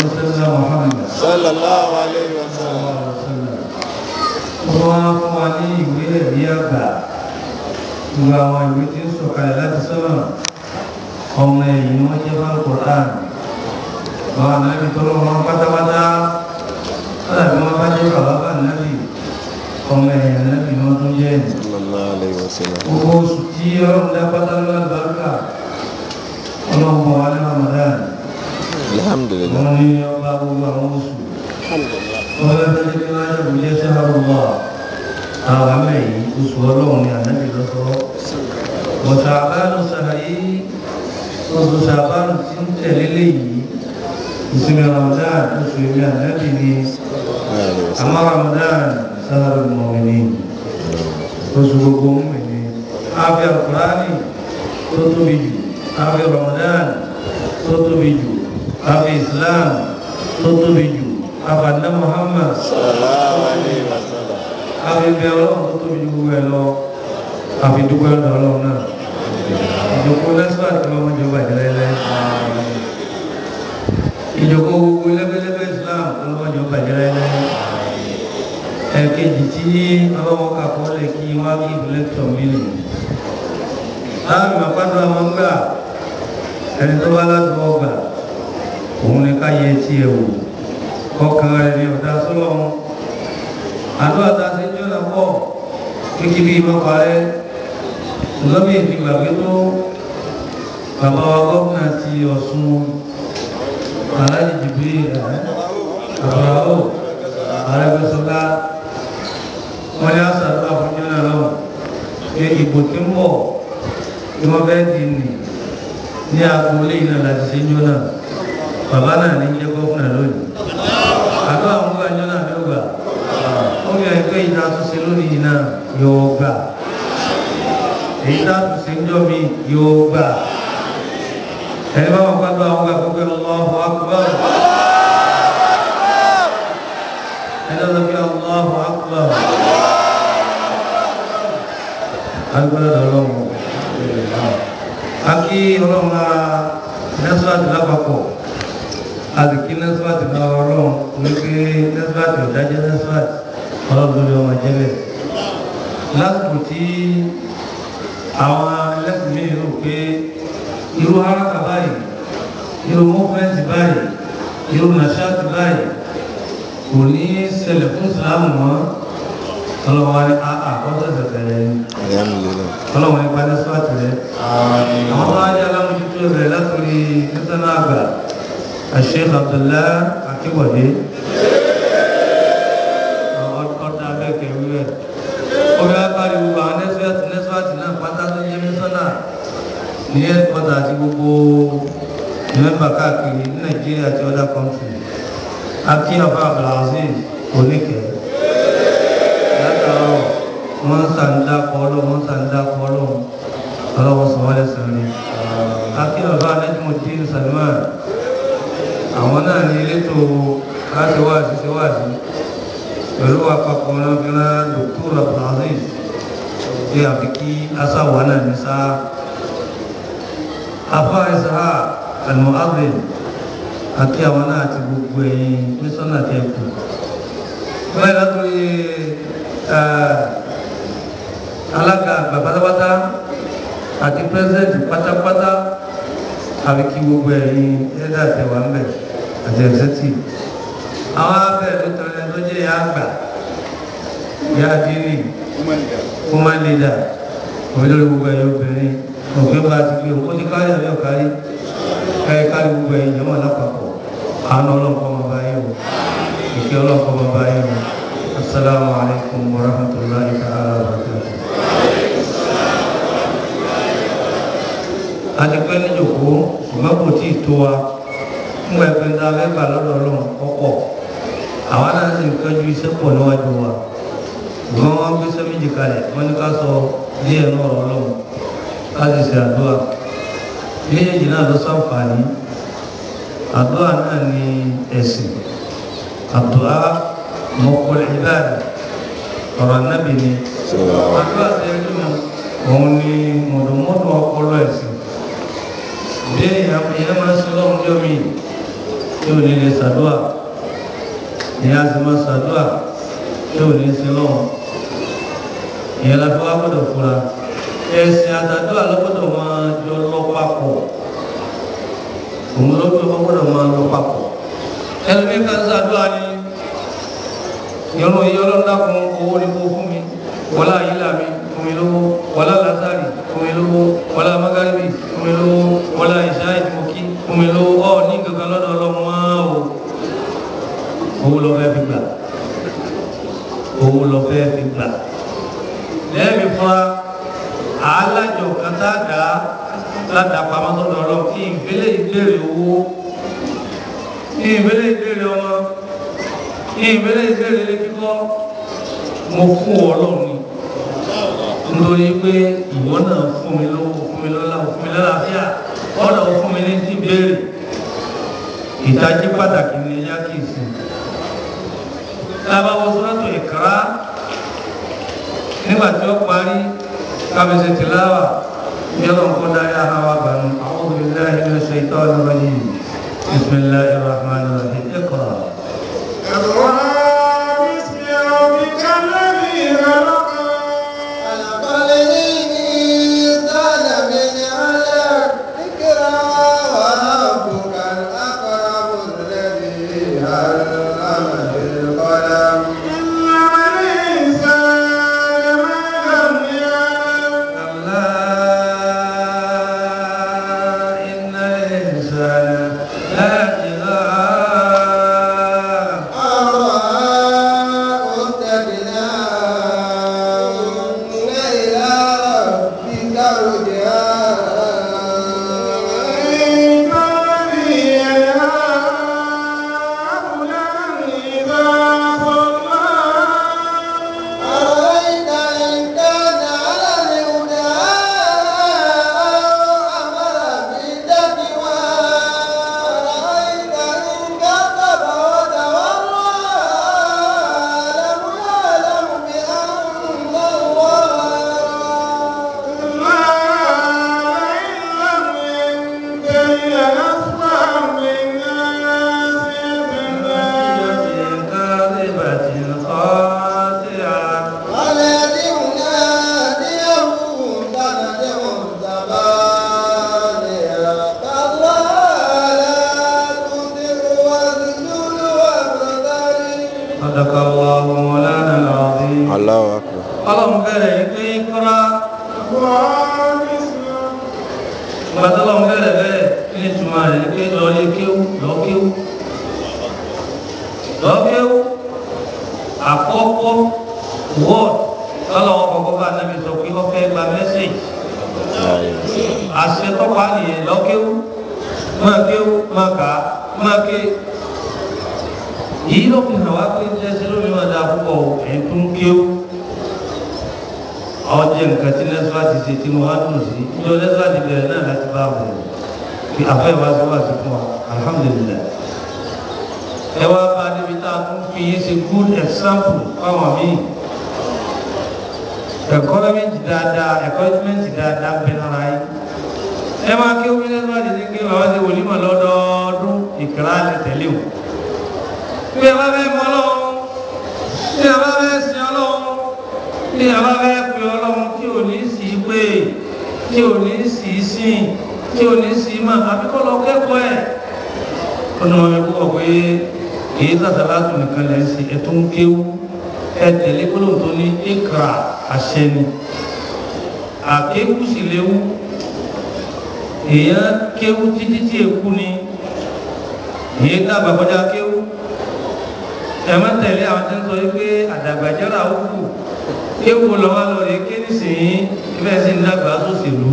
sẹ́lá Muhammad sallallahu alayhi wa sallam. wọ́n wá fún wa ní ìwé ẹ̀rí àgbà gbogbo àwọn ìwé tí ń sọ̀kalẹ̀ láti sọ́nà ọmọ ẹ̀yìn ni wọ́n jẹ́ bá Qur'an àwọn ànábì tọ́lọ́ wọn pátápátá wọ́n àbí wọ́n bá jẹ́ bàbá bá ànábì ọmọ ẹ̀yìn ànábì ni wọ́n tún jẹ́ ẹ̀yìn sallallahu alayhi wa sallam. gbogbo oṣù tí ọlọ́run dá pátá lọ́wọ́ àlùbáríkà ọlọ́run bọ̀ wá ní Ramadan alhamdulillah. wọ́n ní ọba gbogbo àwọn oṣù wọ́n bá fẹ́ kí wọ́n yẹ kó jẹ́ sáárù wà àwọn àmì yìí oṣù ọlọ́run ní ànábì lọ́sọ́ wọ̀tà àbánu sàlàyé oṣù sàbánu tí ń tẹ̀lé léyìí ìsinmi Ramadan oṣù èmi ànábì ní alayhi wa sallam. àmọ́ Ramadan sáárù mọ̀mìnì oṣù gbogbo mọ̀mìnì àfi Al-Qur'ani tó tóbi jù àfi Ramadan tó tóbi jù àfi Islam tó tóbi jù àfàdé Muhammad sallallahu alayhi wa sallam. àfi bẹ ọlọ́run tó tóbi jù gbogbo ẹ lọ àfi dúpẹ́ lọ́dọ̀ ọlọ́run náà ìjòkó lẹ́sùn àti ọmọ ìjọba ìjẹ́lẹ́lẹ́ ìjòkó gbogbo lẹ́gbẹ́lẹ́gbẹ́ Islam ọlọ́mọ ìjọba ìjẹ́lẹ́lẹ́ ẹ̀kejì tí ọlọ́wọ́ kakọ́ lè kí wọ́n á kí lẹ́tọ̀ mílì láàrin àpádọ́ àwọn ń gbà ẹni tó bá láti wọ́n gbà òun ni ká yẹ tí ẹ wò kọkàn rẹ̀ ní ọ̀dá sọ́lọ́run àdúrà tá a ṣe jọ́ náà pọ̀ kíkí bí ìmọ̀ parẹ́ lọ́bí ìdìgbàgbé tó bàbá wa gómìnà ti Ọ̀ṣun aláàjì jìbí àbúráwò Arẹ́gbẹ́ṣọlá wọ́n ní àṣàdúrà fún jọ́nà lọ́wọ́ pé ìbò tí ń bọ̀ tí wọ́n fẹ́ dì ní ní agboolé iná láti ṣe jọ́nà bàbá náà ní jẹ́ gómìnà lónìí àdúrà ń gbà jọ́nà ní ọgbà ó yẹ pé ìta tó ṣe lónìí náà yóò gbà èyí tá a tún ṣe ń jọ́ mi yóò gbà ẹni bá wọn gbàdúrà àwọn gbà pé Allahu Akbar ẹni lọ bí Allahu Akbar agbára ọlọ́run akí ọlọ́run náà nẹ́sùláàtì lápapọ̀ àdìkí nẹ́sùláàtì náà ọlọ́run wípé nẹ́sùláàtì ọ̀dájẹ́ nẹ́sùláàtì ọlọ́run lórí ọmọ jẹ́lẹ̀ lásìkò tí àwọn ẹlẹ́sìn mi rò pé irú haraka báyìí irú mọ́fẹ́ǹtì báyìí irú nàṣáàtì báyìí kò ní ṣẹlẹ̀ fún ìsìlámù mọ́ ọlọ́wọ́ ní àkọ́sẹ̀sẹ̀ bẹ̀rẹ̀ ni alhamdulillah. ọlọ́wọ́ ní padà sọ́ọ̀tì rẹ̀ àwọn tó wájú alámójútó rẹ̀ látòrí nítorí àgbà Sheikh Abdullah Akíbọ̀dé ọ̀dà abẹ́kẹ̀ wíwẹ̀ omi apárí gbogbo àwọn nẹ́síwẹ̀tì nẹ́síwẹ̀tì náà pátá tó yẹ mísọ́nà ní ẹ̀kọ́tà àti gbogbo mẹ́mbà káàkiri ní Nàìjíríà àti ọ̀dà kọ́ńtì akí ọba Abdulaziz oníkẹ́ látàárọ̀ wọ́n sàǹdà kọ́lọ́ wọ́n sàǹdà kọ́lọ́ ọlọ́wọ́ sọ̀wọ́lẹ̀ sọ̀rọ̀ akí ọba Najmuddin Salman àwọn náà ní elétò láti wáàsí sí wáàsí pẹ̀lú àpapọ̀ náà fi rán Dr. Abdulaziz ṣe àfi kí asáwà náà ní sáà afá ìsáà al-Mu'adhdhin àti àwọn náà àti gbogbo ẹ̀yin mísọ́nà tẹ́ kù báyìí látòrí alága àgbà pátápátá àti pírẹsidẹ́ntì pátápátá àfi kí gbogbo ẹ̀yin ẹ̀dá àtẹwà ń bẹ̀ àti ẹ̀sẹ̀tì àwọn abẹ́ ló tọrẹ tó jẹ́ ìyá àgbà ìyá àdínì woman leader olórí gbogbo ẹ̀yin obìnrin òfin bá ti gbé òkú ti kárí àbí ọ̀kárí kárí kárí gbogbo ẹ̀yin jẹ́mọ̀ lápapọ̀ àánú ọlọ́pọ̀ ọmọ bá yín o ìkẹ́ ọlọ́pọ̀ ọmọ bá yín o assalamu alaikum wa rahmatullahi ta'ala wa barakatuh. àti pé níjòkó ṣùgbọ́n kò tí ì tó wa ńgbà ẹgbẹ́ ńlá mẹ́fà lọ́dọ̀ ọlọ́run ọ̀pọ̀ àwọn náà sì ń kánjú iṣẹ́ pọ̀ níwájú wa ṣùgbọ́n wọ́n gbé sẹ́méjì kalẹ̀ wọ́n ní ká sọ díẹ̀ náà ọ̀rọ̀ ọlọ́run ká sì ṣe àdúrà méjèèjì náà ló sàǹfààní àdúrà náà ní ẹ̀sìn àdúrà mọ́kọ́lẹ̀ ìbáàdà ọ̀rọ̀ anábì ni àdúrà tẹ́lẹ̀ mọ́ òun ni mọ̀dọ̀mọ́dọ̀ ọpọlọ ẹ̀sìn bí èèyàn èèyàn máa ń sin lọ́run jọ mi tí ò ní lè ṣàdúà ìyẹn a sì máa ṣàdúà tí ò ní sí lọ́wọ́ ìyẹn la fi wá gbọ́dọ̀ fura ẹ̀sìn àtàdúà lọ́gbọ́dọ̀ máa jọ lọ papọ̀ òun lọ́gbọ́dọ̀ gbọ́dọ̀ máa lọ papọ̀ ẹlòmíín kan ṣàdúà ni ìrún iye ọlọ́dàkùn owó ni kó fún mi wọlá ayílà mi fún mi lówó wọlá lásàrì fún mi lówó wọlá magaribi fún mi lówó wọlá ìṣá ìdìmọ̀kí fún mi lówó ọ ní kankan lọ́dọ̀ ọlọ́mọ máa o owó lọ fẹ́ fi gbà owó lọ fẹ́ fi gbà lẹ́ẹ̀mí fúnra alájọ kátà dá ládàpamọ́ sọ́dọ̀ ọlọ́run kí ìgbélé ìbéèrè owó kí ìgbélé ìbéèrè ọmọ kí ìgbélé ìbéèrè ilé kíkọ́ mo fún ọ ọlọ́run ni nítorí pé ìwọ náà fún mi lówó fún mi lọ́lá fún mi lálàáfíà ọ̀dọ̀ fún mi ní ti béèrè ìtají pàtàkì ní ẹ̀yà kìí sí lábáwọ̀ sọ́tò ìkàrá nígbà tí ó parí kábíyèsí tìláwà yọ́nà kó dárí àháwà bànú a'udhu billahi minash shaitanir rajim bismillahir rahmanir rahim iqra. اقرأ باسم ربك الذي خلق خلق الإنسان من علق اقرأ وربك الأكرم الذي علم بالقلم علم الإنسان ما لم يعلم كلا إن الإنسان ليطغى أراه استغنى إن إلى ربك رجعا إن الذي ينهاه إذا صلى أرأيت إن كان على الهدى أمر بالتقوى أرأيت إن كذب وتولى لم يعلم بأن الله ما إن لم ينته لنصفا بالناصية كاذبة خاطئة ولدي ناديه سندع زبانيا كلا لا تطع واسجد واقترب صدق الله مولانا العظيم Allahu akbar. اللهم بارك في اقرا الله بسم gbàtọ́ lọ́wọ́ bẹ̀rẹ̀ bẹ́ẹ̀ kí ni túmọ̀ rẹ̀ pé lọ́ọ́lé kéwú lọ́ọ́kéwú lọ́ọ́kéwú àkọ́kọ́ wọ́ọ̀d tọ́lọ́wọ́ kọ́kọ́ bá nábì sọ pé ó fẹ́ gba mẹ́sẹ̀gì àṣẹ tọ́pá nìyẹn lọ́ọ́kéwú máa kéwú máa kà á máa ké yìí ló fi hàn wá pé jẹ́sẹ̀ lómi máa dáa púpọ̀ ẹ̀ tún kéwú ọjọ́ nǹkan tí nẹ́sùlá ti ṣe tí mo wá dùn sí ìjọ nẹ́sùlá ti bẹ̀rẹ̀ náà láti bá wọn kí afẹ́ wa sí wá sí fún wa alhamdulillah ẹ wá bá débi tá a tún fi yín ṣe good example fáwọn míì encouragement dáadáa encouragement dáadáa ń bẹ lára yín ẹ máa kí omi nẹ́sùlá ti ṣe kí bàbá ṣe wòlímọ̀ lọ́dọọdún ìkìlá lè tẹ̀lé o bí ẹ bá fẹ́ mọ ọlọ́run bí ẹ bá fẹ́ sin ọlọ́run bí a bá fẹ́ pe ọlọ́run tí ò ní sí pé tí ò ní sí sìn tí ò ní sí mà àbíkọ́ lọ kẹ́kọ̀ọ́ ẹ̀ ó ní wọn kó wọ̀ pé èyí sàtàlátù nìkan lẹ́ ń ṣe ẹ̀tún ń kéwú ẹ tẹ̀lé gbólóhùn tó ní ikra àṣẹ ni àkéwú sì léwu èèyàn kéwú títí tí èkú ni èyí dàgbà kọjá kéwú ẹ má tẹ̀lé àwọn tí ń sọ wípé àdàgbàjẹ́ra ó kù kéwù lọ́wọ́ lọ rè ké nísìnyí ibẹ̀ sì ń dàgbà sóṣèlú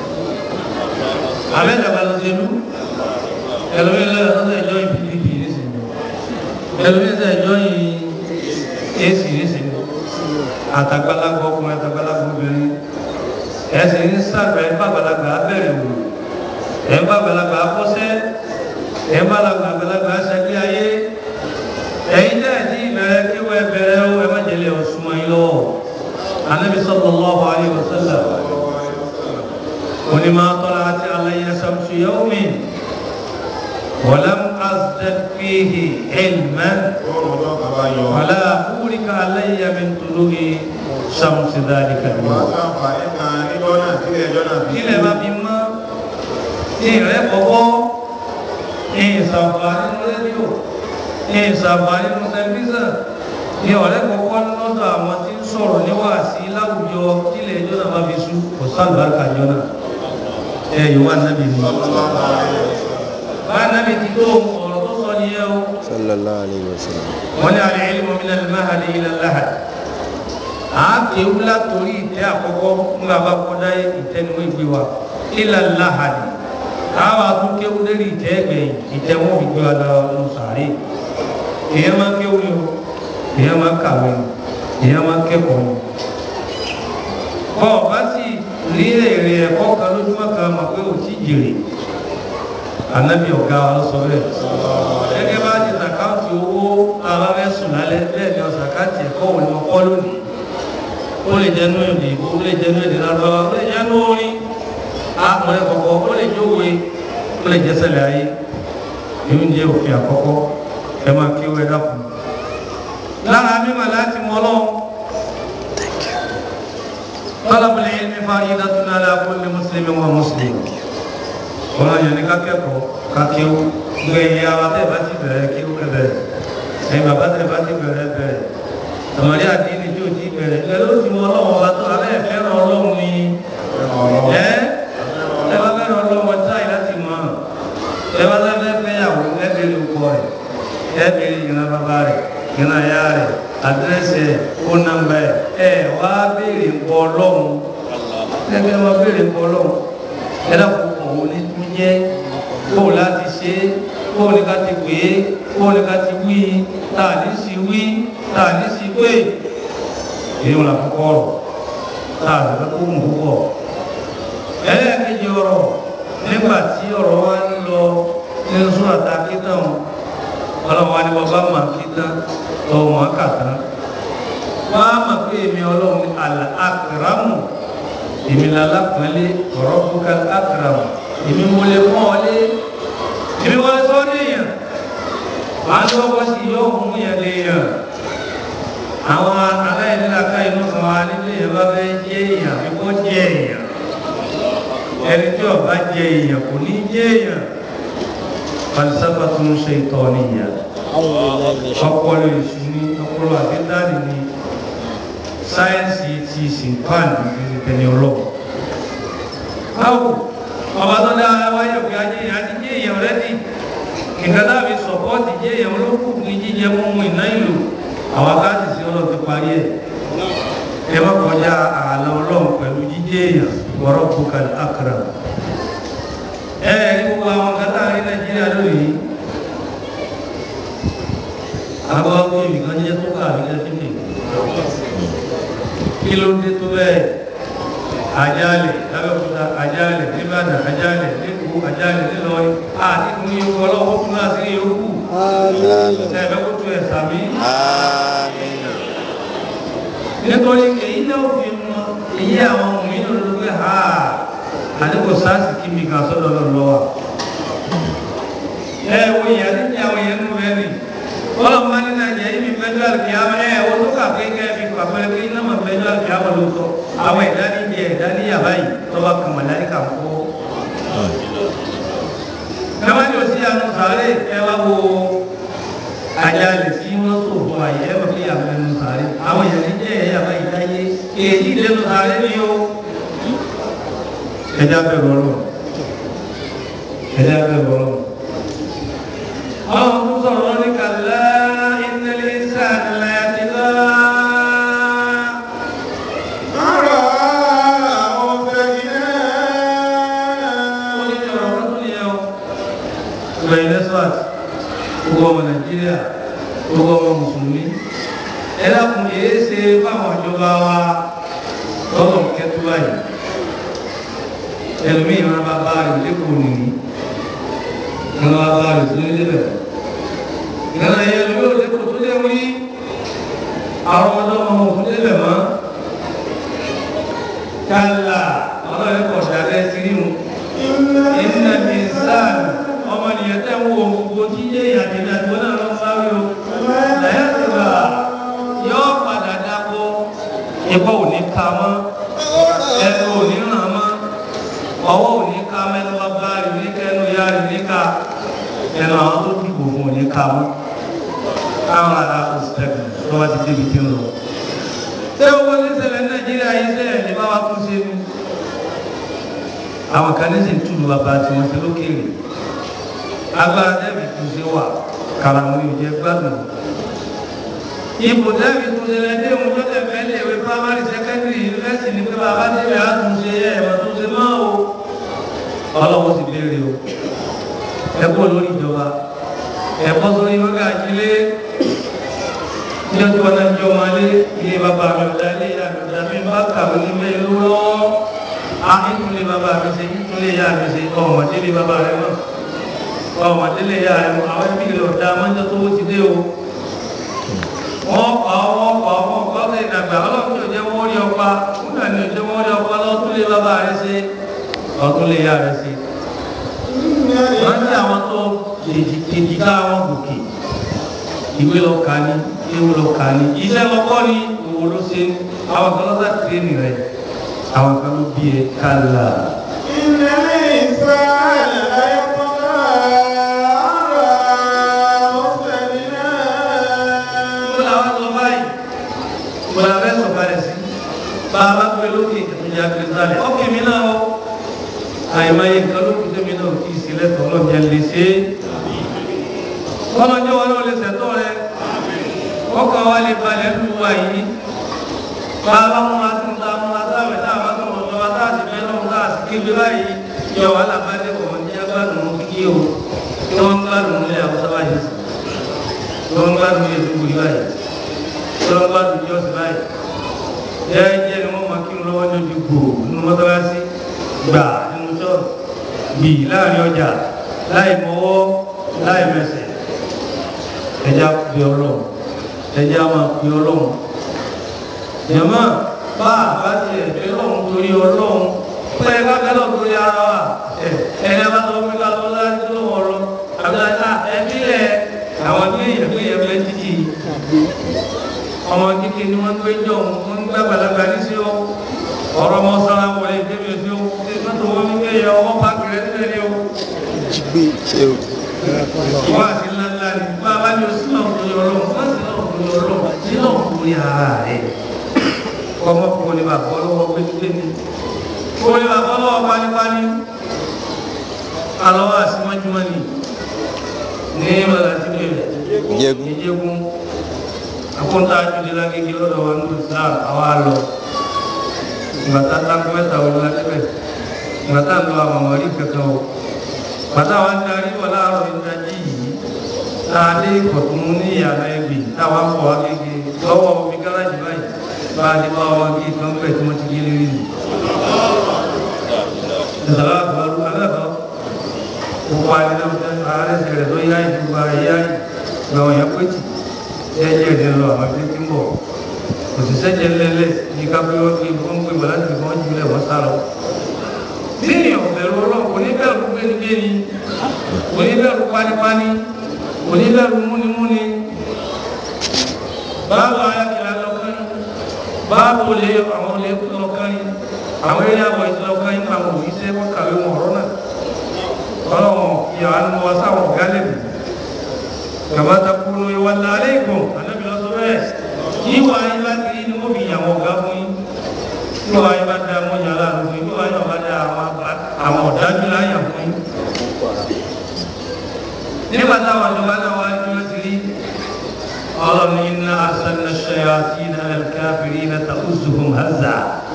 abẹ́ dàgbà sóṣèlú ẹlòmíín lọ́yọ̀ tó sẹ̀ jọ́yìn pdp nísìnyí ẹlòmíín sẹ̀ jọ́yìn ac nísìnyí àtàgbàlagbà ọkùnrin àtàgbàlagbà obìnrin ẹ̀sìn ń sàgbà ẹ̀ ń bá àgbàlagbà abẹ́rẹ̀ wò ẹ̀ ń bá àgbàlagbà akọ́sẹ́ ẹ̀ ń bá àgbàlagbà aṣẹ́gbé ayé ẹ̀yin tẹ́ ẹ̀ tí ìbẹ̀rẹ̀ kí wọ́n bẹ̀rẹ̀ ó ẹ má jẹ́lẹ̀ ọ̀ṣun ayé lọ́wọ́ anabi sallallahu alayhi wa sallam onímọ̀ tọ́lá àti alayya samsu yawmin walam azdad fihi ilman Oòrùn ọjọ́ kan bá yọ. wala burika alayya min tulu'i shamsi dhalika Wọ́n al-yawm sàǹfààní kan níjọ́ náà tí ẹjọ́ náà fi kílẹ̀ bá fi mọ́ ìrẹ́ bọ́bọ́ ìsànfàní rédíò ìsànfàní tẹlifíṣàn ní ọ̀rẹ́ kọ̀ọ̀kan lọ́dọ̀ àwọn tí ń sọ̀rọ̀ níwáàsí láwùjọ kílẹ̀ ẹjọ́ náà bá fi sú kò sálùbáríkà jọ náà ẹ yòówá nábì ni bá nábì ti tó ọ̀rọ̀ tó sọ nìyẹn o sallallahu alayhi wa sallam wọ́n ní alẹ́ ilmu min al-mahdi ila al-lahad àákéwú látòrí ìtẹ́ àkọ́kọ́ ńgbà bá kọ́dá ìtẹ́nuwó ìgbé wa ila al-lahad àwọn àtúnkéwú lérí ìtẹ́ ẹgbẹ̀yìn ìtẹ́ wọn fi gbé wa lọ lọ sàárè èèyàn máa ń kéwú ni o èèyàn máa ń kàwé ni èèyàn máa ń kẹ́kọ̀ọ́ ni bọ́ ọ bá sì rí èrè ẹ̀kọ́ kan lójúmọ́ kan mọ̀ pé ò tí jèrè ànábì ọ̀gá wa ló sọ bẹ́ẹ̀ gẹ́gẹ́ bá ti sàkáǹtì owó ara rẹ̀ sùn lálẹ́ bẹ́ẹ̀ ni ọ̀sàkáǹtì ẹ̀kọ́ òní ọkọ́ lónìí ó lè jẹ́nu èdè ìbò ó lè jẹ́nu èdè lábáwá ó lè jẹ́nu orin àpọ̀lẹ̀ kọ̀kọ́ ó lè jówe ó lè jẹ́sẹ̀lẹ̀ ayé èyí ń jẹ́ òfin àkọ́kọ́ ẹ máa kí ó ẹ dákun lára mímọ̀ láti mọ́ lọ́wọ́ طلب العلم فريضة على كل مسلم ومسلم wọn yẹn ní ká kẹ́kọ̀ọ́ ká kéwú gbé ìyá wa tẹ́ bá ti bẹ̀rẹ̀ kéwú ẹ bẹ̀rẹ̀ ẹ̀yin bàbá tẹ́ bá ti bẹ̀rẹ̀ bẹ̀rẹ̀ tọmọdé àdínì tí ò ti bẹ̀rẹ̀ ẹ ló ti mọ ọlọ́wọ́ bá tó abẹ́ fẹ́ràn ọlọ́run ni ẹ ẹ bá fẹ́ràn ọlọ́run ọtí láyé láti mọ̀ ẹ bá fẹ́ fẹ́ fẹ́yàwó ẹ bèrè ọkọ rẹ̀ ẹ bèrè ìran bàbá rẹ̀ ìran ìyá rẹ̀ àdírẹ́sì ẹ̀ fóònù nàmbà ẹ̀ ẹ wá bèrè ńkọ ọlọ́run ẹ bẹ́ẹ̀ wá bèrè ńkọ ọlọ́run ẹ dàpọ̀ òun ní tún jẹ́ bóun láti ṣe é bóun ní ká ti pè é bóun ní ká ti wí tá a ní sí wí tá a ní sí pé èyí wọn àkọ́kọ́ ọ̀rọ̀ tá a lè fẹ́ kó mú púpọ̀ ẹlẹ́ẹ̀kejì ọ̀rọ̀ nígbà tí ọ̀rọ̀ wa ń lọ nínú sún àtàkì tán ọlọ́wọ́ ni wọ́n bá mà kí tán lọ́wọ́ wọn kà tán wọ́n á mà pé èmi ọlọ́run ní àkàràmù èmi lala pẹ̀lú ọ̀rọ̀ fúnka akram èmi mo lè mọ́ ọ lé èmi wọlé sọ léèyàn wàá ní wọ́n bọ́ sí yọ òun yẹn léèyàn àwọn aláìníláka inú kan wà nílé yẹn bá fẹ́ jẹ́ èèyàn àbí kó jẹ́ èèyàn ẹni tí ọba jẹ́ èèyàn kò ní jẹ́ èèyàn falsafa tó ń ṣe ìtọ́ nìyẹn ọpọlọ èṣù ni ọpọlọ àbídánì ni sáyẹ́nsì ti sìnkán ní tẹ̀lé ọlọ́wọ́. báwo ọba tó dá wáyé òkè ajé yẹn àti jẹ́ èèyàn rẹ́dì nǹkan náà fi sọ̀pọ́ọ̀tì jẹ́ èèyàn olókùn ní jíjẹ mímú iná ìlú àwọn akáàtì sí ọlọ́run ti parí ẹ̀. ẹ má kọjá ààlà ọlọ́run pẹ̀lú jíjẹ́ èèyàn wọ́rọ́ bukal akram. ẹ ẹ ní gbogbo àwọn kátà ní nàìjíríà lónìí. àbọ̀ ọgbọ́n ìbìkan jẹ́ tó kà ní ẹ̀sìn kí ló dé tó bẹ́ẹ̀ àjálẹ̀ lábẹ́kúta àjálẹ̀ nìbàdàn àjálẹ̀ lẹ́kọ̀ọ́ àjálẹ̀ nílọrin àti fún yòókù ọlọ́wọ́ fún náà sí yòókù ẹ̀fẹ́ kó tu ẹ̀sà mi. àmín nítorí èyí náà fi mọ èyí àwọn ọmọ yìí ló pé ha àdínkù sáàsì kí mi kà sọ́dọ̀ lọ́wọ́ wa. ẹ wo ìyá ní àwọn yẹn nù bẹ́ẹ̀ ni ọlọ́run bá ní nàìjíríà yìí mi fẹ́jọ́ àlùkìyàmá ẹ̀ wọ́n tó kà pé kẹ́ fi pàpẹ́rẹ́ pé iná máa fẹ́jọ́ àlùkìyàmá ló sọ àwọn ẹ̀dá ní jẹ ẹ̀dá ní yàrá yìí tọ́ba kan wà láyé kà ń kó. káwájú òsì àánú sàárè ẹ wá wo àjálẹ̀ tí wọ́n tó bọ̀ àyè ẹ wọ́n fi yàrá ẹnu sàárè àwọn èèyàn ní jẹ́ ẹ̀yà bá yìí láyé èyí lẹ́nu sàárè ni ó. ẹja bẹ̀rù ọlọ́run ẹja bẹ̀rù ọlọ́run àwọn tó sọ̀rọ̀ ní kàlá ìnàlẹ̀ ìsàlẹ̀ àtìlá. Ara àwọn fẹ́gidẹ́. ó ní ọ̀rọ̀ kan tó yẹ o. ìgbà ilẹ̀ swat gbogbo ọmọ nàìjíríà gbogbo ọmọ mùsùlùmí ẹ dákun èé ṣe fáwọn ìjọba wa lọ́dọ̀ kẹtù báyìí ẹlòmíì máa bá bá rẹ̀ lẹ́kọ̀ọ́ nìyí wọn bá bá rẹ̀ tó ní lébẹ̀ ìgbàlá yẹn lórí òdekò tó dé wí àwọn ọmọdé ọmọ òkú débẹ̀ mọ́ kálá ọlọ́run kọ̀ dálẹ́ sírí mu ìnà ìsàn ọmọ nìyẹn tẹ́ ń wo gbogbo tí yé ìyàtí ní àjò náà lọ sáré o lẹ́yìn tó gbà yọ padà dáko ìbọn ò ní ka mọ́ ẹnu ò ní ràn mọ́ ọwọ́ ò ní ka mẹ́nu bàbá rẹ̀ ní kẹ́nu ìyá rẹ̀ ní ká ẹnu àwọn tó dìbò fún ò ní ka mọ́ àwọn ará òsèlú tó bá ti débi tí ń lọ. ṣé owó ní ṣẹlẹ̀ ní nàìjíríà yìí ṣe ẹ̀ lè bá wa tún ṣe ni. àwọn kan ní sì ń túlù bàbá tí wọ́n ti lókèrè. agbára dẹ́bi tún ṣe wà kàràmù yóò jẹ́ gbádùn. ipò dẹ́bi tún ṣe lẹ́dí òun tó tẹ̀ fẹ́ lè wé primary secondary university ní pé bàbá débi àtúnṣe ẹ̀ ẹ̀ tó ṣe máa o. ọlọ́wọ́ sì béèrè o. ẹ kú olórí ìjọba ẹ̀kọ́ sórí wọ́gá àjílé ní ọjọ́ wọn náà jọ máa lé ilé bàbá mi ọ̀dá ilé ìyá mi ọ̀dá mi bá kàwé ní mẹ́ ìlú lọ́wọ́ a ìtúlé bàbá mi ṣe ìtúlé ìyá mi ṣe ọmọdélé bàbá rẹ mọ́ ọmọdélé ìyá rẹ mọ́ àwọn ẹbí rẹ ọ̀dá mọ́jọ́ tó ti dé o wọ́n pa wọ́n pa wọ́n pa ọ́ sẹ́yìn àgbà ọlọ́run tí ò jẹ́ wọ́n rí ọpa nígbà ní ò jẹ́ wọ́n rí ọpa lọ́túnlé bàbá rẹ ṣe ọ̀túnlé ìyá rẹ ṣe wọ́n ní àwọn tó èjìká wọn gòkè ìwé lọ kà ní ewu lọ kà ní iṣẹ́ lọ́kọ́ ní òwò ló ṣe ní àwọn kan lọ́sà tírẹ́nì rẹ̀ àwọn kan ló bí ẹ kálá. إن الإنسان ليطغى أن رآه استغنى mo làwọn sọ báyìí mo là fẹ́ sọ balẹ̀ sí bá a bá pẹ́ lókè ìjà kìrìsìtàlẹ̀ ọkẹ́ mi náà ó àìmọye nǹkan ló kù sẹ́mi náà kì í sí lẹ́tọ̀ọ́ ọlọ́jà lè ṣe é ọlọ́jọ́ wọn náà lè ṣẹ̀tọ́ rẹ ọkọ̀ wa lè balẹ̀ lù wá yìí bá a bá múra tó ń ta múra táwẹ̀ tá a bá sọ̀rọ̀ ìjọba tá a sì fẹ́ lọ́wọ́ tá a sì kéde báyìí yọ wàhálà bá dé wọ̀n ní agbádùn kíkí o tí wọ́n ń gbádùn ní àwùjọ báyìí tí wọ́n ń gbádùn ní ètò ìwé báyìí tí wọ́n ń gbádùn ní ọ̀sẹ̀ báyìí jẹ́ẹ́jẹ́ ni wọ́n máa kí lọ́wọ́ ní ojú gbò nínú mọ́tàlásí gbà nínú ṣọ́ọ̀ṣì bì láàrin ọjà láì mọ́wọ́ láì mẹsẹ̀ ẹja fi ọlọ́run ẹja máa fi ọlọ́run jẹ̀mọ́ bá a bá ti ẹ̀fẹ́ lọ́run torí ọlọ́run pé ẹ ká fẹ́ lọ́run torí ara wa ẹ ẹni a bá sọ fún mi ká lọ láti tó lọ́wọ́ lọ àbí ká ẹbí lẹ àwọn tí èèyàn gbé yẹn fẹ́ títì ọmọ kíkì ni wọ́n gbé jọ wọ́n gbé àgbàlagbà ní sí o ọ̀rọ̀ ọmọ sára wọlé débi sí o mọ́tò wọn ní pé yẹ ọwọ́ páàkì rẹ nílẹ̀ ni o jígbé ṣe o wọ́n àti ńláńlá ni bá a bá ní o sí náà torí ọlọ́run wọ́n sì náà torí ọlọ́run sí náà torí ara rẹ̀ ọmọ kò ní bàbá ọlọ́wọ́ gbẹ́gbẹ́ ni kò ní bàbá ọlọ́wọ́ pánípání alọ́wọ́ àsìmọ́júmọ́ ni ní ìmọ̀lá ti bẹ̀rẹ̀ ìjẹgún ìjẹgún akóńtà àjùdí lágége lọ́dọ̀ wa ní sáà àwa lọ ìgbàtà tánkù mẹ́ta wọlé lábẹ́ ìgbàtà ń lọ àwọn ọmọrí kankan o bàtà wa ń darí wọ láàárọ̀ ìdájí yìí láàdé ìkọ̀tún ní ìyànà ẹgbẹ̀ táwa ń bọ̀ wá gègé lọ́wọ́ omi gáràjì báyìí bá a ti bá wa gé kan bẹ̀ tí wọ́n ti gé lérí nù. ìsàlá àgbàlú aláàbọ̀ gbogbo àdínà ààrẹ sẹ̀rẹ̀ tó yá ìdúgba yá ìgbàwọ̀n yẹn pé tì jẹ́jẹ́ ìdí lọ àwọn ibi tí ń bọ̀ òṣìṣẹ́ jẹ́ lẹ́lẹ́ ní kápẹ́ wọ́n fi wọ́n gbé bọ̀ láti wọ́n jùlẹ̀ wọ́n sá lọ. bí èèyàn bẹ̀rù ọlọ́run kò ní bẹ̀rù gbénigbéni kò ní bẹ̀rù pánípání kò ní bẹ̀rù múnimúni. báwo ayákẹ́lá lọ́kàn báwo lè àwọn olè lọ́kàn àwọn eré àwọ̀ ìṣẹ̀lọ́kàn yín àwọn òyìṣẹ́ wọn kàwé wọn ọ̀rọ̀ náà ọlọ́run ìyá àánú wa sáwọn ọ̀gá lẹ́nu kàmá takunu ìwàlá aleikum anabi lọ sọ bẹ́ẹ̀ yìí wà ayé bá kiri ni mo fi yàn wọn ọ̀gá fún yín yìí wà ayé bá da mo yàn láàánú fún yín yìí wà ayé bá da àwọn ọ̀dájú láyà fún yín. nígbà táwọn ìjọba náà wá dúró sí rí ọlọ́run iná arsalna shayatina al-kafirina ta'uzuhum hazza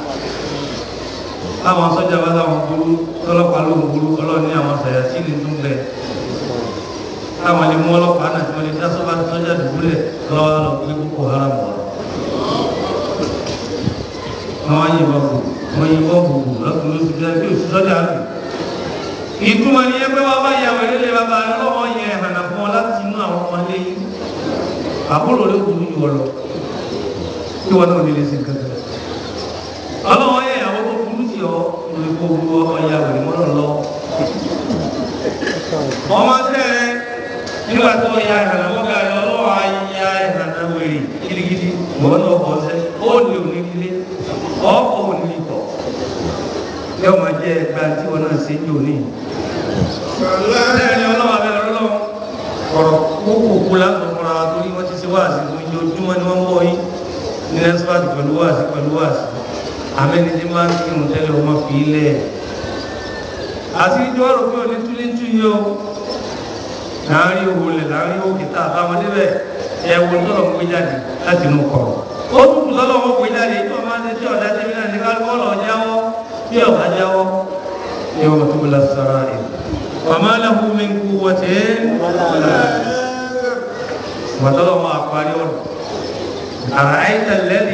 àwọn sọ́jà bá láwọn burú tọ́lọ́pàá ló ń burú ọlọ́run ní àwọn sàyàtì ní tún bẹ̀ táwọn lè mú ọlọ́pàá náà tí wọ́n lè dá sọ́jà sọ́jà dùbúlẹ̀ lọ́wọ́ lọ pé Boko Haram wọ̀ àwọn yìnbọn kù wọ́n yìnbọn kù kù lọ́kùnrin oṣù bí i oṣù sọ́jà lù ìtumọ̀ ní ẹgbẹ́ wa bá yàwó ilé bàbá lọ́wọ́ yẹn hànà fún ọ láti inú àwọn ọmọ ilé yìí àbúrò rẹ̀ kù yìí wọ̀ lọ kí wọn náà lè lè ṣe kankan ọlọ́wọ́ yẹ ìyàwó tó burú sí ọ lórí kó burú ọmọ ìyá wèrè mọ́nà lọ. ọmọ tẹ ẹ nígbà tó ya ìrànà mọ́gà rẹ̀ ọlọ́wọ́ ayá ìrànà wèrè gidigidi wọ́n náà kọ́ sẹ́ ó lè òní ilé ọkọ̀ òní ikọ̀ yóò máa jẹ́ ẹgbẹ́ tí wọ́n náà ṣe ń jò ní. Bẹ́ẹ̀ni ọlọ́wọ́ abẹ́ ọlọ́wọ́ ọ̀rọ̀ kókòkò lásán fúnra wa torí wọ́n ti ṣe wáàsí fún ìjọ ojúmọ́ ni wọ́n ń bọ̀ yín ní nẹ́sípàtì pẹ̀lú wáàsí pẹ̀lú wáàsí. Àmẹ́ni tí máa ń kírun tẹ́lẹ̀ ọmọ fi ilẹ̀. Àti ìjọ ọ̀rọ̀ pé òní túlé ń tú yìí o. Láàárín òwò lẹ̀ láàárín òkè tá a bá wọn débẹ̀ ẹ wo tọ́lọ̀ ń gbé jáde láti inú kọ̀rọ̀. Ó tún kù tọ́lọ̀ wọn gbé jáde tí wọ́n máa ń ṣe tí ọ̀dà tẹ́mi náà ní kálukọ́ lọ jáwọ́ bí ọ̀gá jáwọ́. Yóò tó la sara ẹ̀. Wàmá lahu min quwwatin wàtọ́lọ́ máa parí ọ̀rọ̀. Àràáyíta lẹ́dí.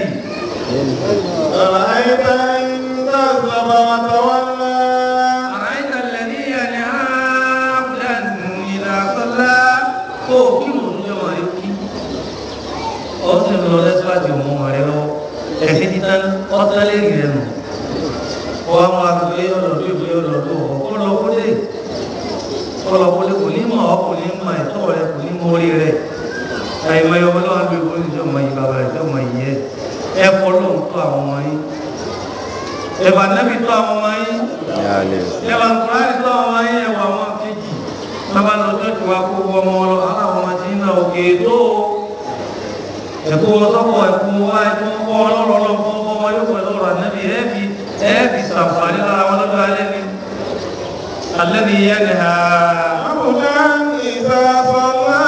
أرأيت إن كذب وتولى Àràáyíta lẹ́dí yẹni abdan idha salla. Ó kí ló ń jọmọ̀ rẹ̀ kí? Ó sì ń lọ lẹ́síwájú ọmọ rẹ̀ lọ. Ẹ̀sìn ti tán ọ́tán lérí rẹ̀ nù. Wọ́n á máa gbé ọlọ́dún ìgbé ọlọ́dún ọ̀hún. Kó lọ kó lè. Kó lọ kó lè kò ní mọ̀ ọ́ kò ní mọ̀ ẹ̀tọ́ rẹ̀ kò ní mọ̀ orí rẹ̀ àìmọ̀ ẹ̀yọ́ ọlọ́wọ́ bí ìwọ́n ìjọ ọmọ yìí bàbá ìjọ ọmọ yìí ẹ̀ ẹ fọ́ lóhùn tó àwọn ọmọ yìí ẹ̀bà nẹ́bí tó àwọn ọmọ yìí ẹ̀bà kùránì tó àwọn ọmọ yìí ẹ̀wà wọn kejì bàbá lọ jọ́jú wa kó wọ ọmọ lọ aláwọ̀ ọmọ tí ń na òkè tó ẹ̀kú wọn sọ́kọ̀ ẹ̀kú wa ẹ̀kú kọ́ ọlọ́rọ̀ fún ọmọ yóò pẹ̀lú ọ̀rọ̀ nẹ́bí ẹ̀ẹ́bì ẹ̀ẹ́bì sàǹfààní lára wọn lọ́jọ́ alẹ́ ni alẹ́ ni yẹn ni ha عبدا إذا صلى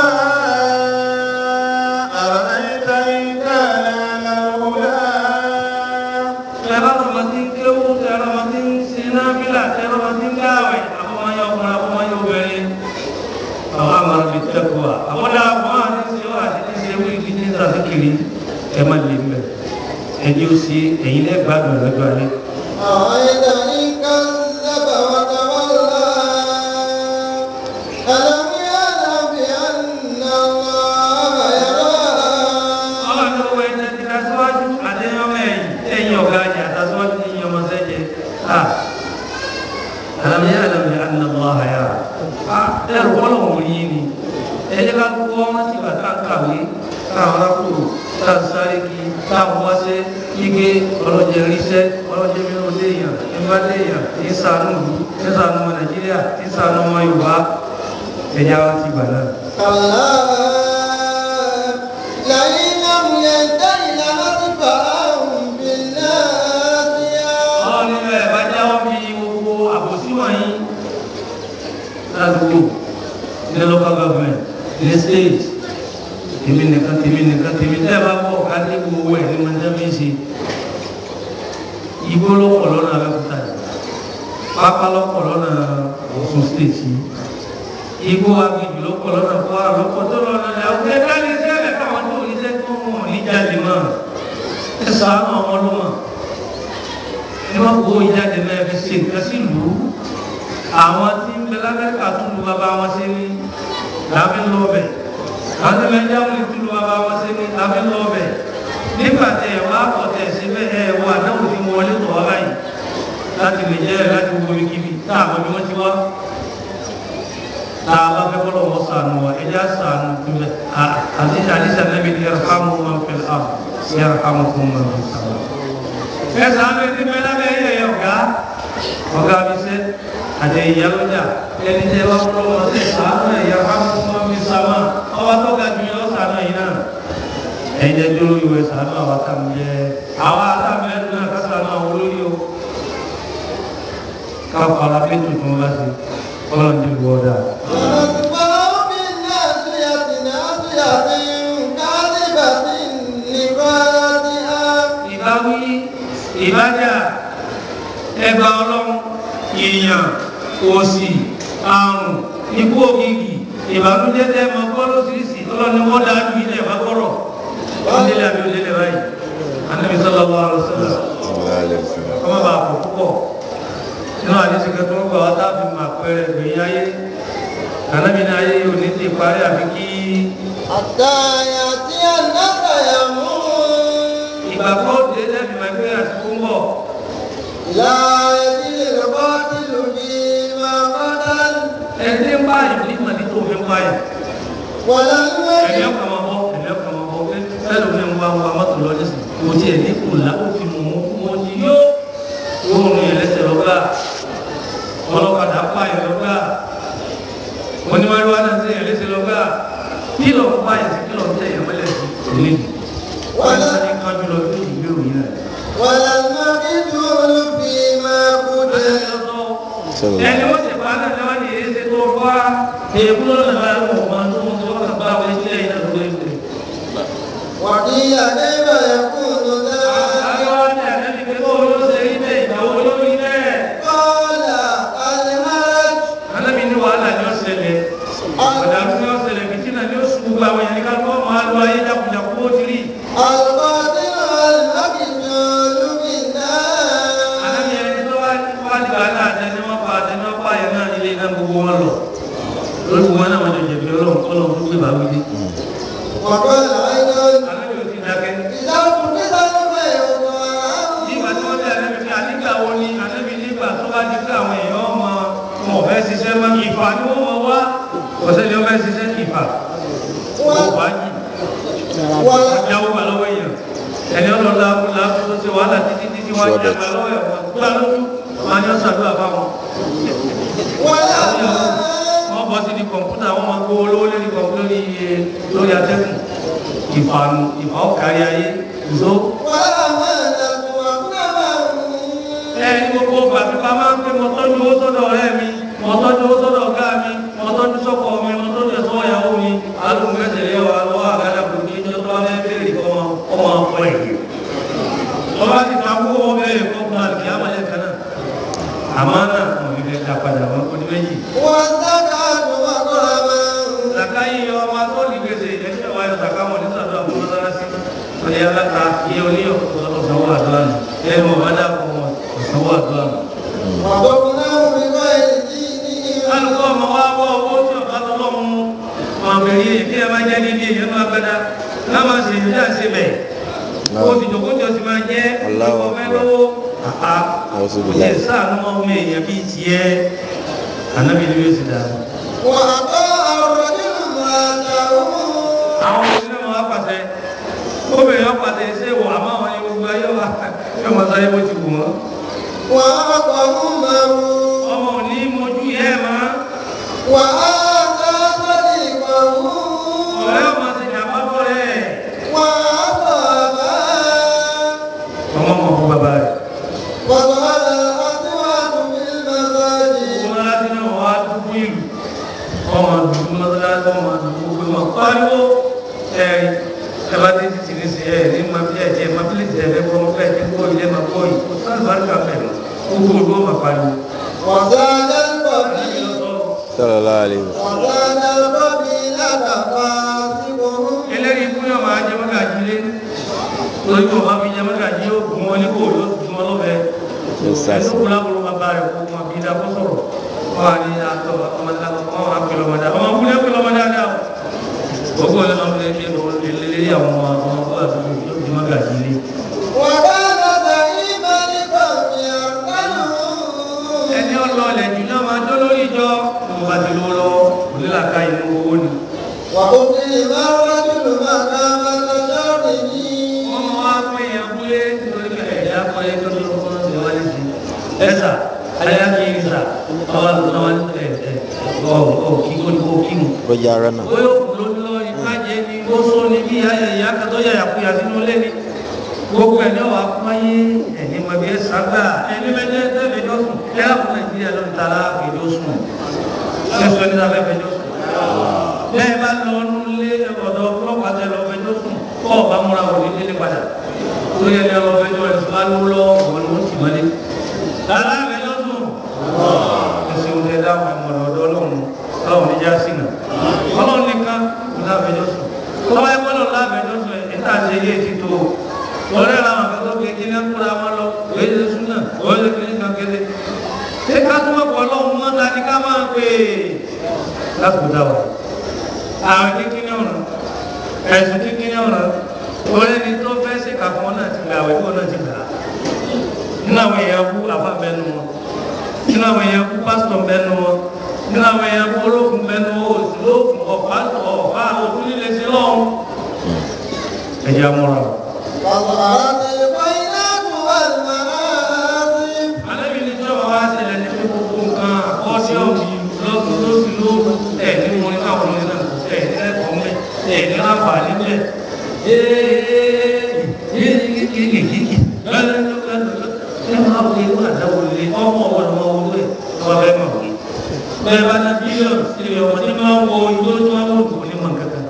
أرأيت إن كان على الهدى tẹ́lá ọmọ tí ń kéwú tẹ́lá ọmọ tí ń ṣe náfìlà tẹ́lá ọmọ tí ń gáwẹ̀ àbọ̀mọyọ ọkùnrin àbọ̀mọyọ obìnrin àwọn àmàlà bíi tẹ́kọ̀ọ́ àbọ̀dá àbọ̀ àti ṣe wà àti ṣe wí kí ní sàfikiri ẹ má lè mẹ́ ẹni ó sì ẹ̀yin lẹ́ gbádùn lọ́jọ́ alẹ́. أرأيت إن كذب وتولى ألم يعلم بأن الله يرى ọlọ́run ló wọ ẹni tí aṣáájú àdéhùn ẹ̀yìn ẹ̀yìn ọ̀gá àjà àtàṣáájú ní ìyẹn ọmọ sẹ́jẹ̀ à àlàmì àlàmì ànàmọ́ àyà à ẹrù bọ́lọ̀ wò rí ni ẹ̀yẹ ká kó ọmọ tí bàtà kàwé káwọn arákùnrin tá a sáré kí táwọn wáṣẹ́ ike ọlọ́jẹ ríṣẹ́ ọlọ́jẹ mìíràn léèyàn nígbà léèyàn tí ń ṣàánú ìlú tí ń ṣàánú ọmọ nàìjíríà tí ń ṣàánú ọmọ yorùbá ẹ̀yà wọn ti gbà náà. كلا لئن لم ينته لنطفئا بالناصية Ọlọ́run nínú ẹ̀ bá jáwọ́ bí gbogbo àbòsí wọ̀nyí ládùúgbò ní local government ní state tèmi nìkan tèmi nìkan tèmi tẹ́ ẹ bá bọ̀ ká dé gbogbo ẹ̀ ní mọ̀tẹ́mí ṣe igbó lọ́pọ̀ lọ́nà Abẹ́òkúta yìí pápá lọ́pọ̀ lọ́nà Ọ̀ṣun state yìí igbó agbègbè lọ́pọ̀ lọ́nà Kwara lọ́pọ̀ tó lọ́nà ẹ̀ ọ̀gbẹ́ dání sí ẹ̀rẹ̀ káwọn tó ní sẹ́kọ̀ọ́ wọn ní jáde mọ́ ẹ̀ sàánù ọmọ ló mọ̀ ẹ má kó ìjáde náà fi ṣe nǹkan sí ìlú àwọn tí ń bẹ lábẹ́ka tún lu bàbá wọn ṣe ní lábẹ́ lọ́bẹ̀ àwọn tí bẹ jáwé tún lu bàbá wọn ṣe ní lábẹ́ lọ́bẹ̀ nígbà tẹ ẹ wá pọ̀ tẹ̀ sí bẹ́ẹ̀ ẹ wọ àdáwò tí mo wọlé tọ̀ ọ́ báyìí láti lè jẹ́ láti wo ibikíbi tá a mọ bí wọ́n ti wá tá a bá fẹ́ kọ́lọ́ wọn sànù wa ẹ já sànù tó bẹ àti àdìsá nàbí ni yarhamu man fil ard yarhamukum man fis sama ẹsẹ̀ àmì ti bẹ lábẹ́ yẹ yẹ ọ̀gá ọ̀gá mi sẹ́ àti ìyálójà ẹni tẹ́ wá fọlọ́ wọn sẹ́ sàánú ẹ̀yà fáwọn mi sàmà ọba tó ga jù yọ sàánú ẹ̀yìn náà ẹ̀yin jẹ́ dúró ìwé sàánú àwọn àtàmì jẹ́ àwọn àtàmì ẹ̀dùn náà ká sàánú àwọn olórí o ká fara pé tuntun bá ti ọlọ́run ti wọ́ dà. ونطفئا بالناصية ناصية كاذبة لغاتها ìbáwí ìbájà ẹgbà ọlọ́run ìyàn òsì àrùn ikú ògìgì ìbànújẹ́ tẹ́ mọ kọ́ lóṣìṣì ọlọ́ni wọ́n dájú ilẹ̀ bá kọ́rọ̀ wọ́n délé àbí òdélé báyìí Ànábì sallallahu alaihi wasallam ọmọ bá pọ̀ púpọ̀ nínú àdísì kẹtọ́ ń gbà wá tábì máa pẹ́rẹ́ gbẹ̀yìn ayé Ànábì ní ayé yóò ní ti parí àfi kí حتى يأتي النصر يموت ìgbàgbọ́ òde lẹ́bi máa gbé àsìkò ń bọ̀ لا يزيد القاتل فيما قتل ẹni ń báyìí ní ìmọ̀lẹ́ tó fi ń báyìí ẹ̀mí ọkàn máa bọ́ ẹ̀mí ọkàn máa bọ́ fẹ́ẹ́ lómi ń wá ń wá mọ́tò lọ nísìnyí kò tiẹ̀ ní kò lápò fi mọ̀ mọ́ fún wọn ti yó oorun yẹn lẹ́sẹ̀ lọ́gbà ọlọ́kadà pààyàn lọ́gbà onímọ̀lúwa náà ti yẹn lẹ́sẹ̀ lọ́gbà kílọ̀ pààyàn sí kílọ̀ tẹ̀ yẹn mọ́lẹ̀ sí ilé wọn ní sani kájú lọ bí ìgbé òyìn náà. ẹni wọ́n ti pa náà lọ́wọ́ ní èyí ṣe tó fọ́ èébú lọ́nà bá wọn máa tó wọn tó wọ́n kà bá wọn sílẹ̀ yìí náà lórí ìgbé. وقيل كيف يكون ذلك àwọn ní àdébí pé kó ló ṣe rí bẹ́ẹ̀ ìgbàwó lórí bẹ́ẹ̀. قال الهرج alábi ní wàhálà ni ó ṣẹlẹ̀ ọ̀dàrú ni ó ṣẹlẹ̀ fìtínà ni ó sùn gbogbo àwọn èèyàn ní ká lọ́ máa lo ayé jákujàku ó ti rí. القاتل والمقتول في النار alábi ẹni tó wá wá dìgbà náà àtẹni wọn pa àtẹni wọn pa yẹn náà nílé náà gbogbo wọn lọ lórí wọn náà wọn jọ jẹ̀bi ọlọ́run ọlọ́run tó gbé bá wí dé. وقال أيضا alábi ò ti dákẹ́. إذا قتل الخير nígbà tí wọ́n bí alábi fi ànígbà wo ni alábi nígbà tó bá di pé àwọn èèyàn ọmọ wọn ò fẹ́ ṣiṣẹ́ mọ́ ìfà ni wọ́n mọ wá ọ̀sẹ̀ ni wọ́n fẹ́ ṣiṣẹ́ ìfà wọ́n wá yìí. wọ́n jáwó gbà lọ́wọ́ èèyàn ẹni ọlọ́lá abúlé tó ṣe wàhálà títí títí wọ́n jẹ́ gbà lọ́wọ́ ẹ̀ wọ́n gbà lójú wọn ni wọ́n ṣàdúrà fáwọn. wọ́n bọ́ sí ní kọ̀ǹpútà wọ́n máa gbówó lówó lórí kọ̀ǹpútà lórí iye lórí atẹ́gùn ìfànù ìfà ọ̀kárí ayé ìṣó. ẹni gbogbo bàbí bá máa ń pè mọ́ tọ́jú owó sọ́dọ̀ ọ̀rẹ́ mi mọ́ tọ́jú owó sọ́dọ̀ ọ̀gá mi mọ́ tọ́jú sọ́kọ mi mọ́ tọ́jú ẹ̀sọ́ ìyàwó mi alùpùpù ẹsẹ̀ yẹ wà lọ́wọ́ àgádà kò ní ìjọ tó wá fẹ́ bẹ́ẹ̀rẹ̀ kọ́ ọmọ ọ̀pọ̀ ẹ̀yẹ. ọba ti ta kó wọn bẹ́ẹ̀ kọ́ fún àlùkí àmàlẹ́ kan náà àmọ́ náà wọn fi fẹ́ dá padà wọn kó ní méjì. zaka yìí ọmọ tó ní gbèsè ẹ̀ṣẹ̀ wáyé zaka wọn ní sàdúrà fún mọ́sálásí wọn ni aláta iye oníyọ̀ ọ̀sánwó àdúrà nù ẹ̀rọ ọba dàpọ̀ wọn ọ̀sánwó àdúrà nù. alùpùpù ọmọ wa bọ owó tí ọba tó lọ mú ọmọ bẹ̀rẹ̀ yìí kí ẹ máa jẹ́ níbi èyí ẹnu agbada náà máa ṣe ìdí àṣẹ bẹ̀ kó o sì jòkó tí o sì máa jẹ́ Allahu ọmọ mẹ́lówó àpá A'udhu kò billahi. lè sáànù ọmọ èèyàn bíi tiẹ̀ ànábì ni yóò sì dá. àwọn òṣìṣẹ́ wọn wá pàṣẹ obìnrin wọn pàṣẹ ṣé wọ àmọ́ àwọn ẹni gbogbo ayé wa yóò máa sáré bó ti wù wọ́n. ọmọ ò ní mojú yẹ ẹ̀ máa ọ̀rẹ́ ọmọ ti jàmbá bọ́ rẹ̀ ọmọ ọmọ fún bàbá rẹ̀. وظهر الأصوات في المساجد mọ́sálásí náà wá dúdú ìlú ọmọ dúdú mọ́sálásí ọmọ dúdú gbogbo ọmọ pariwo ẹ̀rí ẹ̀bá tí ti ní sí ẹ̀ ní ma bí ẹ̀jẹ̀ ma bí lè jẹ́ ẹ̀ fọmọ fẹ́ ti gbọ́ ilé ma gbọ́ yìí kò sáà bárúkà mẹ́rin gbogbo olú ọmọ pariwo. وزاد القبيل sallallahu alaihi wasallam وزاد القبيلة فاسقهم eléyìí fún yóò máa jẹ mọ́gàjí lé lórí kò bá fi jẹ mọ́gàjí yóò gún wọn ní kò yóò gún wọn lọ́fẹ̀ẹ́ Yóò sá sí. ẹni kúlá kúló máa bá rẹ̀ kó wọn bí dákó sọ̀rọ̀ wọn wà ní àtọ̀ ọmọdé wọn wà pẹ̀lú ọmọdé ọmọ kúlẹ̀ pẹ̀lú ọmọdé àdá o gbogbo ọ̀lẹ́ ọmọdé ní lélẹ́lẹ́ àwọn ọmọ ọmọ ọmọ àdúgbò yóò di mọ́gàjí lé وكان زعيما لقوم يعقلون ẹni ọlọ́ọ̀lẹ̀ jù náà máa jó lórí ìjọ mo bá ti lówó lọ́wọ́ onílàkà inú owó ni وقتل الرجل مقامة شره wọ́n mọ wá pé èèyàn kúlé nítorí pé ẹ̀dá kọ́ ẹ tó lọ́wọ́ fún ọ̀sẹ̀ wálé sí ẹ̀sà ayákiri sà ọba tó náà wá ní ẹ̀ ẹ̀ ọ̀ ọ̀ kí kó ní kó kí mu. ó yára náà ó yóò kú lójú lọ́wọ́ ní kájẹ ní ó sọ ní bí ìyá kan tó yà yàkuyà sínú ilé ni gbogbo ẹ̀ ní ọ̀wá kún ayé ẹ̀ní mọ̀ bí ẹ sàgbà ẹni mẹ́jẹ tẹ́fẹ̀jọ́ sùn ẹ̀ á fún nàìjíríà lónìí tààrà fẹjọ́ sùn ẹ̀ sọ ní sáfẹ́ fẹjọ́ sùn bẹ́ẹ̀ bá lọ nílé ọ̀dọ̀ ọlọ́pàá tẹ lọ fẹjọ́ sùn kọ́ ọ̀bá múra wò ní délé padà lórí ẹni ọlọ́ fẹjọ́ ẹ̀ sùn lálẹ́ lọ ọ̀gbọ̀n ló ti mọ́lé. tààrà fẹjọ́ sùn ẹ̀sìn òde dáhùn ẹ̀mọ̀ràn ọ̀dọ́ ọlọ́run ọlọ́run ní já sí náà ọlọ́run nìkan kò láfẹjọ́ sùn tọ́wọ́ ẹgbẹ́ lọ láfẹjọ́ sùn ẹ̀ níta ṣe ilé ti tó ọ̀rẹ́ làwọn akẹ́kọ̀ọ́ gbé kí ní kúra wọn lọ òye ṣe sún náà òye ṣe kìíní kan kéde ṣé ká tún ọ̀pọ̀ ọlọ́run mọ́ ta ni ká máa pè é lákòódà wa àwọn kíkíní ọ̀ràn ẹ̀sùn kíkíní ọ̀ràn orí ẹni tó fẹ́ sí kàfọ́ náà ti gbà àwẹ̀ tó náà ti gbà á nínú àwọn èèyàn kú àfa bẹnu wọn nínú àwọn èèyàn kú pásítọ̀ bẹnu wọn nínú àwọn èèyàn kú olókùn bẹnu wọn òsì lókùn ọ̀fà ọ̀fà lọ́hùn ẹ̀jẹ̀ amúra o. وظهرت الخيرات والمآثم Àlẹ́bí ní sọ́wọ́ wá ṣẹlẹ̀ ní pé gbogbo nǹkan àkọ́ọ́díọ̀mù lọ́dún lóṣù lóru ẹ̀ ní mo ní káwọn ọmọdé náà ẹ̀ ní ẹ̀kọ́ mẹ́ ẹ̀ ní láǹfààní mẹ́. Bẹ́ẹ̀ bá ní bílíọ̀nù sílẹ̀ ọmọdé máa ń wo ìjọ tó máa ń wò ní mọ̀ kankan.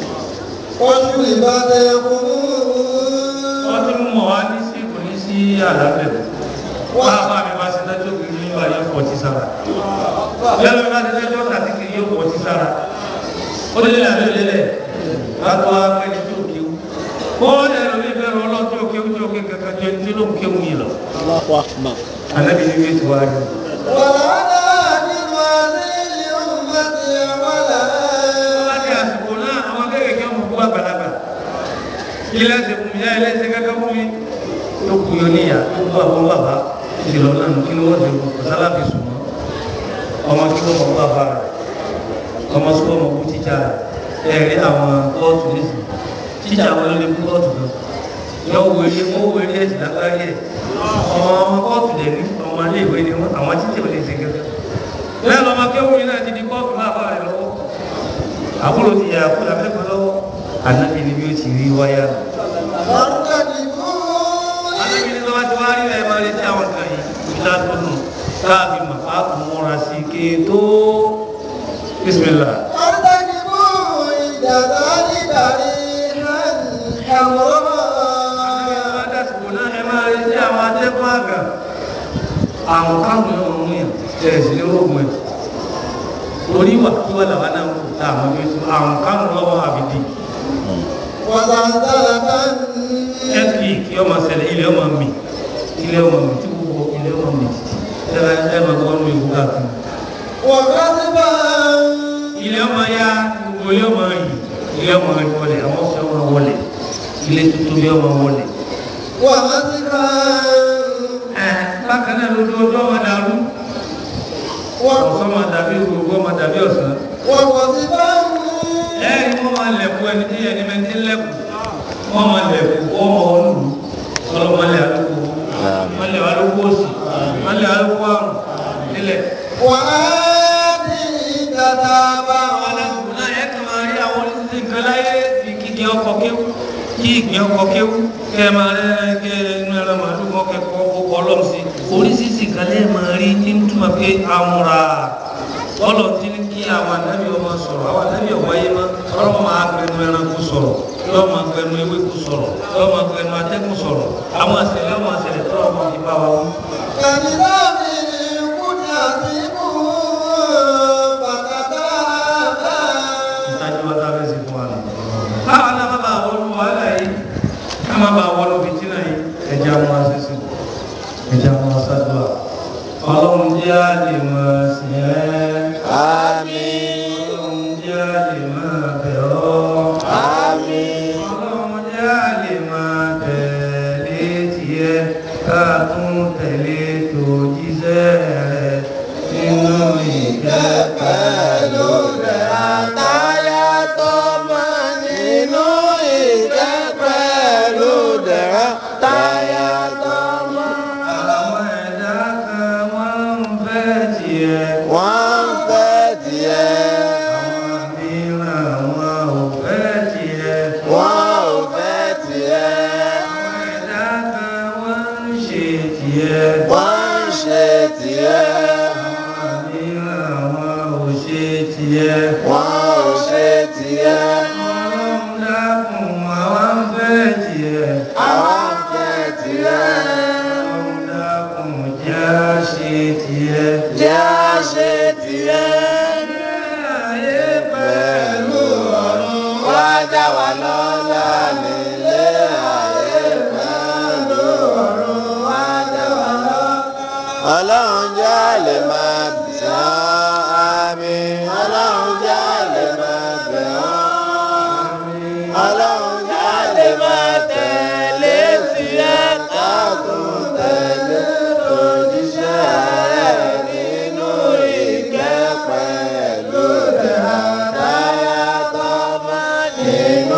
وشربت الخمور Wọ́n ti mú mọ̀ wá ní sí kò ní sí àlàbẹ̀. Wọ́n á bá mi bá ṣe dájọ́ kiri ní ìwà yẹn pọ̀ ti sára. Lẹ́nu bá ṣe dájọ́ tàbí kiri yóò pọ̀ ti sára. Ó lé àbẹ̀ lélẹ̀ látọ̀ afẹ́ni tó kéwu. Ó lè lọ bí bẹ́ẹ̀ rọ lọ́tọ̀ kéwu tó ké kankan jẹ́ ní ló ń kéwu yìí lọ. Allahu Akbar. Ànábi ní bíi tiwa rí. ولعن آخر هذه أمتي ولا Láti àsìkò náà, àwọn kéékèèké ọmọ fún àgbàlagbà. Ilé ẹsẹ̀ fún mi, yá ilé ẹsẹ̀ kankan fún mi. Yóò kú yọ níyà, yóò kú àbọ̀ bàbá. Ìṣèlú náà nù kí ni wọ́n ti kú, kọ̀sálà fi sùn mọ́. Ọmọ kí wọ́n mọ̀ fún bàbá rẹ̀. Ọmọ sọ ọmọ fún tíjà rẹ̀. Ẹ̀rí àwọn kóòtù nísìn. Tíjà wọn ló lè fún kóòtù kan. Yọ wèrè wọ́n wèrè ẹ̀sìn lágbárí ẹ̀. Ọmọ ọmọ kóòtù dẹ̀ ní ọmọ ilé ìwé ni wọ́n, àwọn títí ò lè ṣe gẹ́gẹ́. Lẹ́nu ọmọ kéwòn náà ti di kóòtù bàbá rẹ̀ lọ́wọ́ àbúrò ti yà kú lábẹ́kọ̀ lọ́wọ́ ànábì ni bí ó ti rí wáyà nù. فارتكبوا ànábì ni lọ́wọ́ ti wá rí ẹ̀ máa retí àwọn kan yìí ìlà tó nù káàbí mà á kò múra sí ké tó bísímìlà. فارتكبوا عند ذلك ريحا ànábì ni حمراء lọ́wọ́ dásìkò náà ẹ máa retí àwọn adẹ́kùn àgà àwọn káwọn yóò mú yàn ẹ̀ sì ní rògùn ẹ̀ torí wà kí wọ́n làwọn náà ń kú tá àwọn bí àwọn káwọn lọ́wọ́ àbìdí وزلزلة earthquake yóò máa ṣẹlẹ̀ ilẹ̀ ọmọ mi ilẹ̀ ọmọ mi tí gbogbo ilẹ̀ ọmọ mi títí ẹ ẹ máa gbọ́ ọ́nù ìwú káàkiri وغضبا ilẹ̀ ọmọ ya gbogbo ilẹ̀ ọmọ yìí ilẹ̀ ọmọ yìí wọlé àwọn ọ̀sẹ̀ ọmọ wọlé ilé tuntun bí ọmọ wọlé. ومسكا ẹ bákan náà lójú ọjọ́ ọmọ dàrú ọ̀sán máa dàbí gbogbo ọmọ dàbí ọ̀sán. وغضبا ẹ ẹ wọ́n máa lẹ̀kú ẹni tí ẹni mẹ́tí lẹ́kù wọ́n máa lẹ̀kú ọmọ olùlù ọlọ́mọlẹ̀ àlùkò mọ́lẹ̀ àlùkò òsì mọ́lẹ̀ àlùkò àrùn nílẹ̀. وآتي كتابا àwọn alásùn náà ẹ kàn máa rí àwọn oníṣẹ́ nǹkan láyé fi kíkẹ́ ọkọ̀ kéwú kí ìgbẹ́ ọkọ̀ kéwú kẹ́ ẹ máa rẹ́ kẹ́ inú ẹ̀rọ màálù kan kẹ́kọ̀ọ́ kókó ọlọ́run sí oríṣiríṣi nǹkan lẹ́ẹ̀ máa rí tí ń túmọ̀ pé amúra bọ́lọ̀ tí ní kí àwọn anábì ọmọ sọ̀rọ̀ àwọn anábì ọ̀wáyé má ọlọ́run máa gbẹnu ẹranko sọ̀rọ̀ yóò máa gbẹnu ewéko sọ̀rọ̀ yóò máa gbẹnu atẹ́kùn sọ̀rọ̀ àwọn àṣẹlẹ̀ ọmọ àṣẹlẹ̀ tó ọmọ ìbá wa wú. كنظام قدرتكم فتتابا ìtajú wa tá a fẹ́ ṣe fún wa nù. káwa náà má bàa wọnú wàhálà yìí ká má bàa wọnú fìtínà yìí ẹja mú asẹ́sẹ́ ẹja mú asádùá ọlọ́run jẹ́ àlè máa sì ẹ́ Àmín. ọlọ́run jẹ́ àlè máa bẹ̀ ọ́ Àmín. ọlọ́run jẹ́ àlè máa tẹ̀lé tiẹ̀ ká tún tẹ̀lé tó jíṣẹ́ rẹ̀ nínú ìkẹ́ pẹ̀lú rẹ̀ Táyà tọmọ nínú ìkẹ́ pẹ̀lú dẹ̀ra. Táyà tọmọ. àwọn ẹ̀dá kan wọ́n ń fẹ́ tiẹ̀. Wọ́n ń fẹ́ tiẹ̀. Àwọn mìíràn wọn ò fẹ́ tiẹ̀. Wọ́n ò fẹ́ tiẹ̀. Àwọn ẹ̀dá kan wọ́n ń ṣe tiẹ̀. Wọ́n ń ṣe tiẹ̀. Àwọn mìíràn wọn ò ṣe tiẹ̀. Wọ́n ò ṣe tiẹ̀. Ọlọ́run dákun àwa ń fẹ́ tiẹ̀. Àwa ń fẹ́ tiẹ̀. Ọlọ́run dákun jẹ́ á ṣe tiẹ̀. Jẹ́ á ṣe tiẹ̀. Ayé pẹ̀lú ọ̀run. Wá dá wa lọ́lá nílé ayé pẹ̀lú ọ̀run. Wá dá wa lọ́lá. Ọlọ́run jẹ́ lè máa bẹ̀ ọ́. Àmín. Ọlọ́run jẹ́ lè máa bẹ̀ ọ́. Ọlọ́run jẹ́ lè máa tẹ̀lé tiẹ̀ ká tún tẹ̀lé òjíṣẹ́ rẹ̀ nínú ìkẹ́ pẹ̀lú rẹ̀. Táyà tọmọ nínú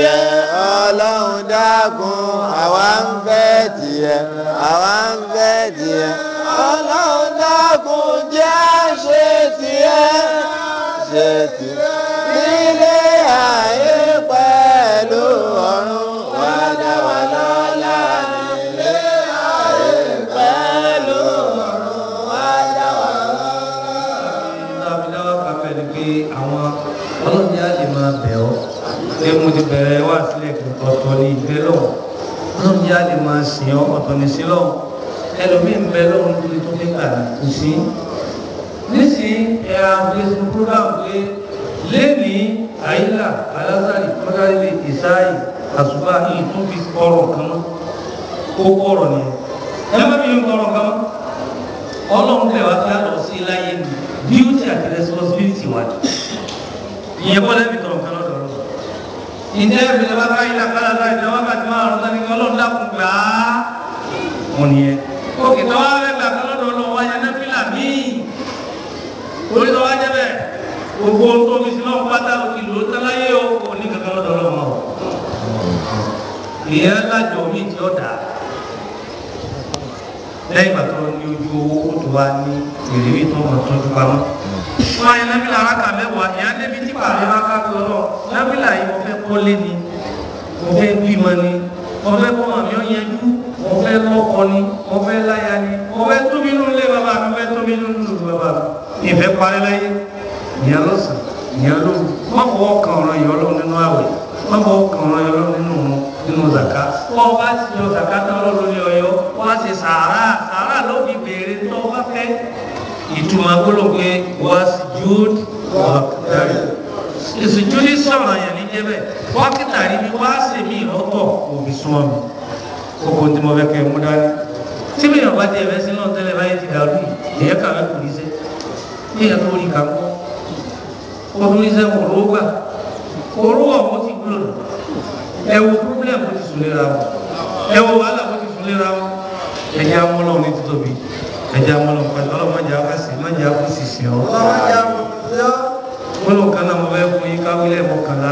tiẹ̀ ọlọ́run dákun àwa ń fẹ́ tiẹ̀ àwa ń fẹ́ tiẹ̀ ọlọ́run dákun jẹ́ ṣe tiẹ̀ ṣe tiẹ̀ nílé ayé pẹ̀lú ọ̀run wá dá wa lọ́lá nílé ayé pẹ̀lú ọ̀run wá dá wa lọ́lá. dábìdáwà káfẹ́ ni pé àwọn ọlọ́dẹ á lè máa bẹ̀ ọ́ pé mo ti bẹ̀rẹ̀ wá sílẹ̀ ọ̀tọ̀ ní ìgbẹ́ lọ́wọ́ ọlọ́dẹ á lè máa sìn ọ́ ọ̀tọ̀ ní sí lọ́wọ́ ẹlòmíín bẹ lọ́wọ́ nítorí tó fẹ́ gbà kò sí. nísìnyí ẹ àfẹsùn program pé lẹ́ni àyílà alásàrì kọ́dárìlẹ̀ ìsáyì àṣùbà yìí tó fi kọ́rọ̀ kan mọ́ kó kọ́rọ̀ nìyẹn ẹ má fi kọ́rọ̀ kan mọ́ ọlọ́run bẹ̀ wá kí á lọ sí láyé mi duty àti responsibility wa ìyẹn bọ́lá ẹ̀mí tọ̀rọ̀ kan lọ́dọ̀ ọ̀rọ̀ ìjẹ́ ìbílẹ̀ bá ká ilé àkàlà láì jẹ́ wákàtí máa rọ̀ sani kí ọlọ́run dákun gbà á wọn nìyẹn òkè tó wá fẹ́ gbà kan lọ́dọ̀ ọlọ́run wáyé nẹ́fìlà míì torí tó wá jẹ́ bẹ́ẹ̀ gbogbo ohun tó fi sí lọ́wọ́ pátá òkè ló tán láyé o kò ní kankan lọ́dọ̀ ọlọ́run o ìyẹn lájọ mi tí ó dà lẹ́yìn ìgbà tó ní ojú owó tó wá ní ìrírí tó mọ̀ tọ́jú pamọ́. wọ́n ayé nábìlà aráka mẹ́wàá ìyá débi tí pàdé bá ká lọ lọ nábìlà yìí mo fẹ́ kọ́lé ni mo fẹ́ bímọ ni mo fẹ́ kọ́ àmì ọ̀yẹ́jú mo fẹ́ lọ́kọ ni mo fẹ́ láya ni mo fẹ́ tóbi nínú ilé bàbá mi mo fẹ́ tóbi nínú ìlú bàbá mi ìfẹ́ parí láyé ìyá lọ́sàn ìyá lóru má fọwọ́ kan ọ̀rọ̀ ìyá ọlọ́run nínú àwẹ̀ má fọwọ́ kan ọ̀rọ̀ ìyá ọlọ́run nínú nínú zaka wọ́n bá ti yọ zaka tán ọlọ́run ní ọyọ́ wọ́n á ṣe sàárà sàárà ló fi béèrè tó bá fẹ́ ìtumọ̀ gbọ́dọ̀ pé wọ́n á sì júd wọ́kítàrí ìsìjúdí sọ̀rọ̀ yẹn ní jẹ́bẹ̀ wọ́kítàrí ni wọ́n á sì mí lọ́tọ̀ òbí súnmọ́ mi kókó tí mo fẹ́ kẹ́ mú dání tí mi yàn bá ti ẹ̀fẹ́ sínú tẹ́lẹ̀ báyìí ti dàrú yìí èyẹ kàwé kò ní sẹ́ ní ìyẹn tó rí kàkọ́ kó tó ní sẹ́ kò ló gbà kò ló wọ̀ mo ti gbúlò ẹ wo problem mo ti sùn léra wọn ẹ wo wàhálà mo ti sùn léra wọn ẹ jẹ́ amúlọ̀ ní títóbi ẹ jẹ́ amúlọ̀ pẹ̀lú ọlọ́mọdé afẹ́sẹ̀ mọ́jà akúsì sí ọ. gbọ́dọ̀ kan náà mo fẹ́ fún yín káwílẹ̀ mọ́kànlá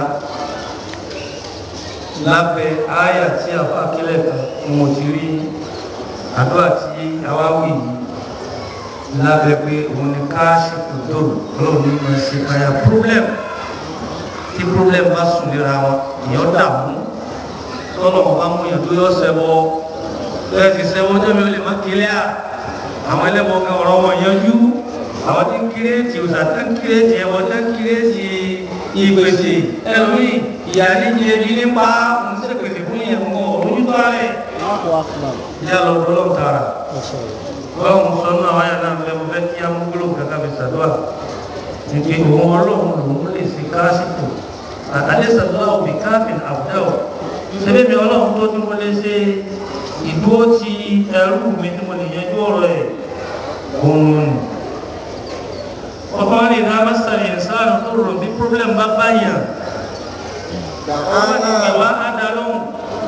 lábẹ́ àyà tí a fà kílẹ̀ kan ni mo ti rí àdúrà tí àwa wì yìí lábẹ́ pé òun ni káàṣì kò dòrò ọlọ́run ní ma ṣe káyà problem tí problem bá sùn léra wọn èèyàn dààmú tọ́lọ̀ wọn bá mú yàn tó yọ sẹ́wọ́ bẹ́ẹ̀ sì sẹ́wọ́ ọjọ́ mi ò lè má kílẹ̀ à àwọn ẹlẹ́wọ̀n kan ọ̀rọ̀ wọn yanjú àwọn tí ń kírètì òsà tí ń kírètì ẹ̀wọ̀n tí ń kírètì ìgbèsè ẹlòmíì ìyá níjẹ ebi nípa ń sèpèsè fún yẹn ń bọ̀ lójútọ́ rẹ̀ ìyá lọ bọ́lọ̀ tààrà báwọn sọnù àwọn àyà náà fẹ́ mo fẹ́ kí amúgbóló kankan fi ṣàdúrà níbi òun ọlọ́run lòun lè ṣe káàsìkò àtàlẹ́ ṣàdúrà òbí káàfin àbúdáwò ṣẹbí mi ọlọ́run tó tí mo lè ṣe ìdúró ti ẹrú mi tí mo lè yanjú ọ̀rọ̀ ẹ̀ òun nù ọkọ ní ìdá mẹ́sàn-án ìsáàlù tó rò bí problem bá báyàn ọmọ ní ìwà ádálóhùn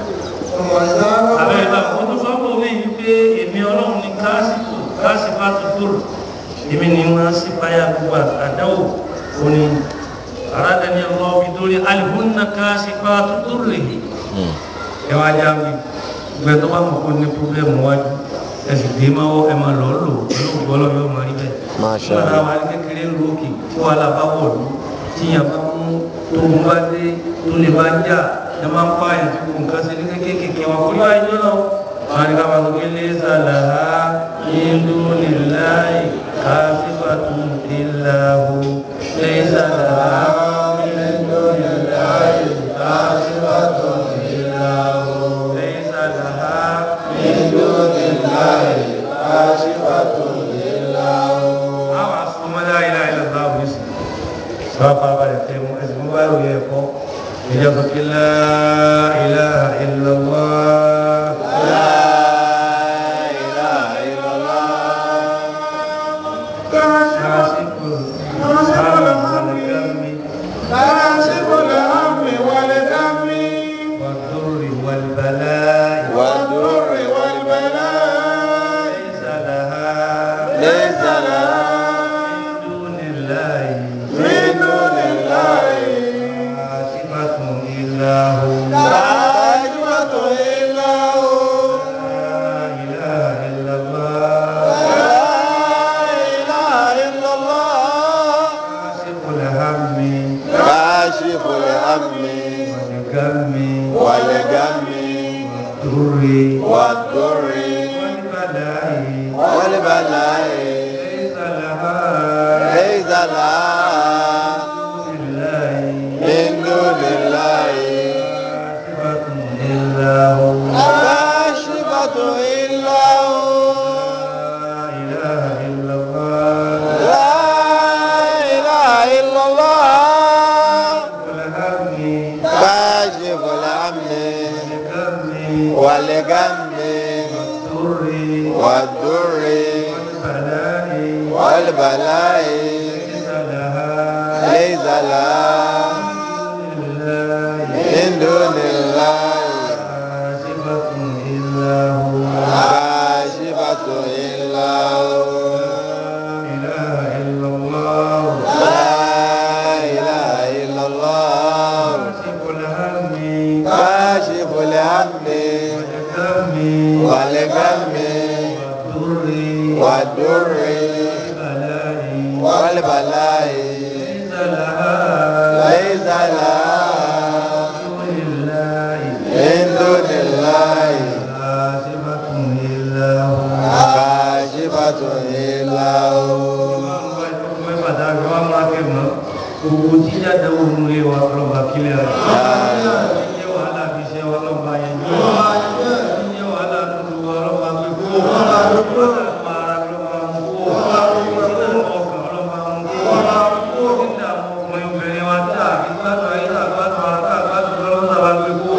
àbẹ̀ ìgbà kó tó sọ́kò mí wípé èmi ọlọ́run ní káàsìkò káàsìkò àtúntò èmi ni wọ́n sì báyà gbogbo àdáwò òní aradani Allah bi dori alihunna káàsìkò àtúntò rè ẹ wá já mi gbẹ tó bá mọ̀ kó ní problem wájú ẹ sì dé máa wọ ẹ máa lọ lò olóògbé ọlọ́run yóò máa rí bẹ́ẹ̀ Masha nígbà Allah. táwa ní kékeré ń lókè tí wàhálà bá wọ̀ lù tíyàn bá mú tó ń bá dé tó lè bá jà ẹ máa ń pa àyàn tí kò nǹkan ṣe ní kékeré wọn kò ní wáyé jọ náà wọn ni ká máa sọ pé lẹ́sà làá ìlú níláì káfífàtú ìlàhù lẹ́sà làá ìlú níláì káfífàtú ìlàhù lẹ́sà làá ìlú níláì káfífàtú ìlàhù. àwọn asọmọdé ayélujára ìlànà àwọn oníṣẹ́ bá farabalẹ̀ tẹ́ mú ẹsẹ̀ mú báyìí òye ẹ̀kọ́ ìjọba kí la ilaha illallah. La ilaha illallah. كاشفة إلا هو لا إله إلا الله لا إله إلا الله كاشف الهم كاشف الهم والغم والغم والضر والضر والبلاء والبلاء ليس لها ليس لها لله من دون الله كاشفة إلا هو كاشفة إلا هو لا إله إلا الله لا إله إلا الله والهم كاشف الهم والغم والغم والضر والضر والبلاء والبلاء ليس لها ليس لها لله من دون الله كاشفة إلا هو كاشفة إلا هو لا إله إلا الله لا إله إلا الله كاشف الهم كاشف الهم والغم والغم والضر والضر والبلاء والبلاء ليس لها ليس لها لله من دون الله كاشفة إلا هو كاشفة إلا هو gbogbo tí jáde wo nu lé wa ọlọ́ba kílẹ̀ rẹ̀ ní yẹ wàhálà fi ṣe wa ọlọ́ba yẹn ní ní yẹ wàhálà nínú wa ọlọ́ba gbé kó wàhálà nínú ara ọlọ́ba mú kó nínú ọkàn ọlọ́ba mú kó nínú àwọn ọkùnrin obìnrin wa tá a fi gbádùn ayé tá a gbádùn ara tá a gbádùn lọ́wọ́ tá a bá gbé kó.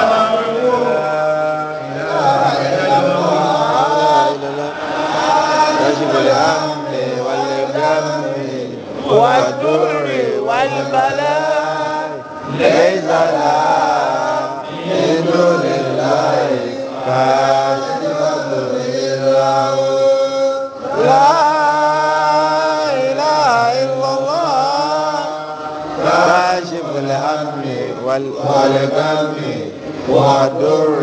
كاشف الهم والغم والضر والبلاء ليس لها من دون الله كاشفة إلا هو لا إله إلا الله كاشف الهم وال- والغم والضر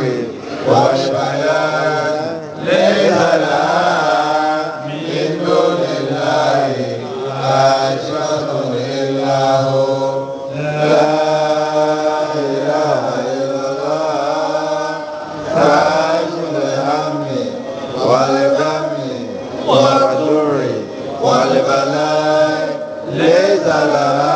والبلاء ليس لها من دون الله كاشفة إلا هو لا إله إلا الله كاشف الهم والغم والضر والبلاء ليس لها